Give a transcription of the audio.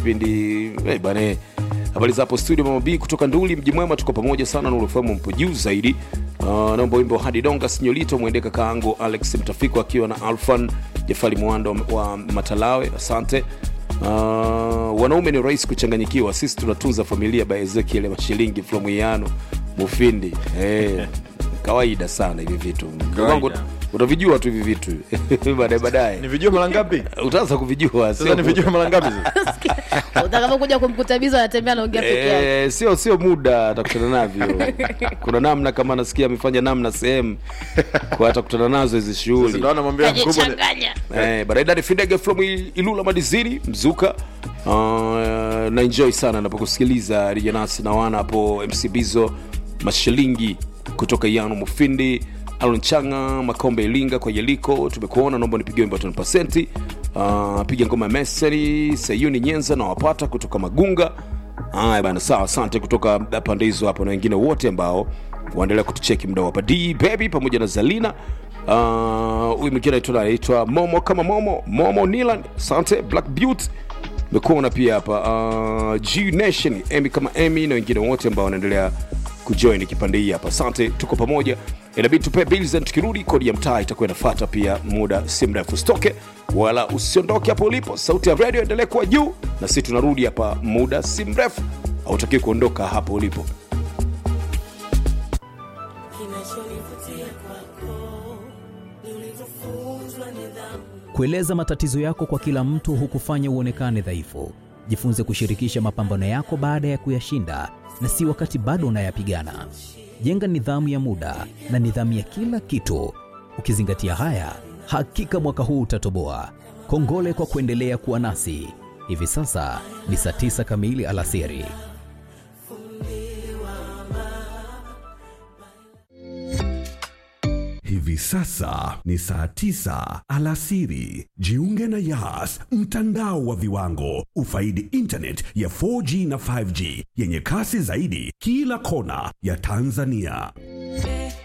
kipindi eh, bana habari za hapo studio mama b kutoka nduli mji mwema tuko pamoja sana na ulifahamu mpo juu zaidi uh, naomba wimbo hadi donga sinyolito mwende kakaangu alex mtafiko akiwa na alfan jafari mwando wa matalawe asante uh, wanaume ni rahisi kuchanganyikiwa sisi tunatunza familia by ezekiel mashilingi flomwiano mufindi eh, kawaida sana hivi vitu wangu utavijua tu hivi vitu baadaye baadaye nivijua mara ngapi utaanza kuvijua sasa sio- nivijua mara ngapi sasa? utakapokuja kumkuta bizo anatembea naongea peke yake Eh, sio sio muda atakutana navyo kuna namna kama nasikia amefanya namna sehemu kwa atakutana nazo hizi Sasa shughuli ndo anamwambia mkubwa ni- kajichanganya Eh, baraidani fidege from Il- ilula madizini mzuka uh, na enjoy sana napokusikiliza rijanasi na wana hapo mc bizo mashilingi kutoka yano mufindi alon changa makombe ilinga kwa yeliko tumekuona naomba nipigie wimbo 10 uh, piga ngoma ya meseri sayuni nyenza na wapata kutoka magunga haya bana sawa asante kutoka pande hizo hapo na wengine wote ambao waendelea kutucheki mda hapa d baby pamoja na zalina Ah, huyu mwingine anaitwa anaitwa momo kama momo momo nilan asante black beauty mekuona pia hapa uh, g nation emy kama emy na wengine wote ambao wanaendelea kujoin kipande hii hapa asante tuko pamoja inabidi tupe bills and tukirudi kodi ya mtaa itakuwa inafata pia muda si mrefu usitoke wala usiondoke hapo ulipo sauti ya radio endelee kuwa juu na sisi tunarudi hapa muda si mrefu hautakiwi kuondoka hapo ulipo Kueleza matatizo yako kwa kila mtu hukufanya uonekane dhaifu. Jifunze kushirikisha mapambano yako baada ya kuyashinda na si wakati bado unayapigana. Jenga nidhamu ya muda na nidhamu ya kila kitu. Ukizingatia haya, hakika mwaka huu utatoboa. Kongole kwa kuendelea kuwa nasi. Hivi sasa ni saa tisa kamili alasiri. Hivi sasa ni saa tisa alasiri. Jiunge na Yas, mtandao wa viwango. Ufaidi internet ya 4G na 5G yenye kasi zaidi kila kona ya Tanzania.